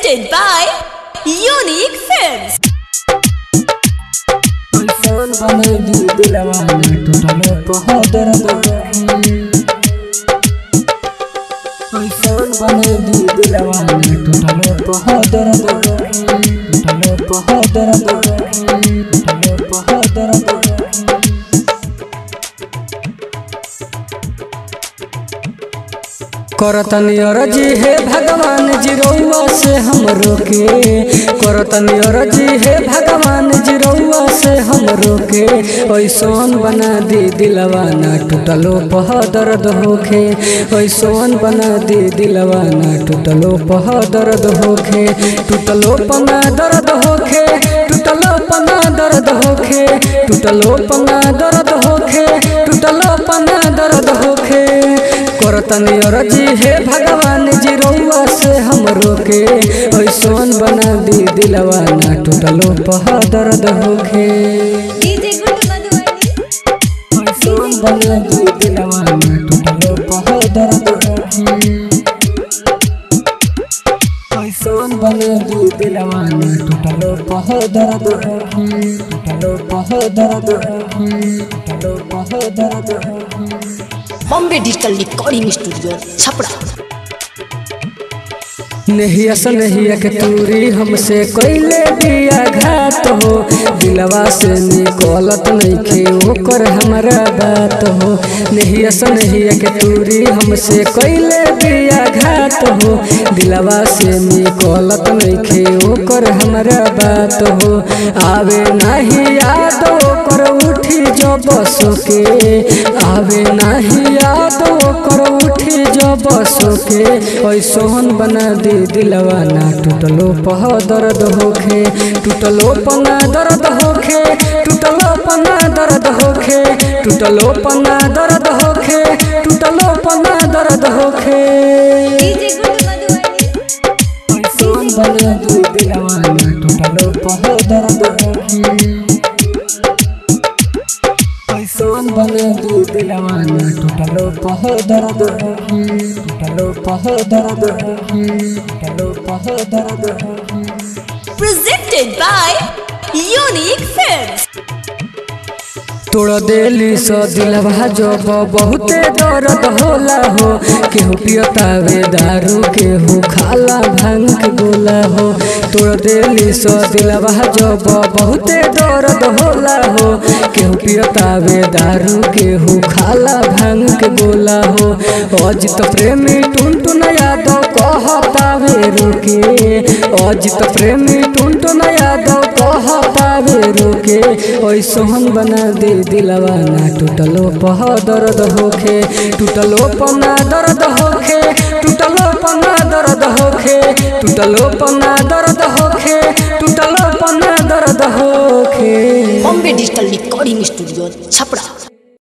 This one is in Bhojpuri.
Presented by Unique Films. Soul bane di dilawane tutalo poho dard Oi soul bane di dilawane tutalo poho dard tutalo poho dard tutalo poho dard करतनी अरजी हे भगवान जी रउआ से हमरो के करतनी अरजी हे भगवान जी रउआ से हमरो के ऐसन बना दी दिलवा ना टूटलो पह दर्द होखे ऐसन बना दी दिलवा ना टूटलो पह दर्द होखे टूटलो पना दर्द होखे टूटलो पना दर्द होखे टूटलो पना दर्द होखे टूटलो पना दर्द होखे करतनी अरजी हे भगवान जी रउआ से हमरो के ऐसन बना दी दिलवा ना टूटलो पह दर्द होखे DJ Good Madhubani. ऐसन बना दी दिलवा ना टूटलो पह दर्द होखे ऐसन बना दी दिलवा ना टूटलो पह दर्द होखे टूटलो पह दर्द होखे टूटलो पह दर्द होखे Bombay Digital Recording Studio, Chapra. नहिया से नहिया के तूरी हमसे कोइले बिया घात हो दिलवा से निकलत नइखे ओकर हमरा बात हो नहिया से नहिया के तूरी हमसे कोइले बिया घात हो दिलवा से निकलत नइखे ओकर हमरा बात हो आवे नाही याद ओकर उठी जो बसो के आवे नाही याद ओकर उठी जो बसो के ऐसन बना दे दिलवा ना टूटलो पह दर्द होखे टूटलो पना दर्द होखे टूटलो पना दर्द होखे टूटलो पना दर्द होखे टूटलो पना दर्द होखे DJ Good Madhubani. ऐसन बना दे दिलवा ना टूटलो पह दर्द होखे ऐसन बना दे दिलवा ना टूटलो पह दर्द होखे टूटलो पह दर्द होखे टूटलो पह दर्द होखे Presented by Unique Films. तोड़ देली सो दिलवा जब बहुते दर्द होला हो केहू पियतावे दारू केहू खाला भांग के गोला हो तोड़ देली सो दिलवा जब बहुते दर्द होला हो केहू पियतावे दारू केहू खाला भांग के गोला हो अजित प्रेमी टुन टुन यादव कहतावे रोके अजित प्रेमी टुन टुन यादव कहतावे रोके ऐसन बना दे दिलवा ना टूटलो पह दर्द होखे टूटलो पना दर्द होखे टूटलो पना दर्द होखे टूटलो पना दर्द होखे टूटलो पना दर्द होखे Bombay Digital Recording Studio, Chapra.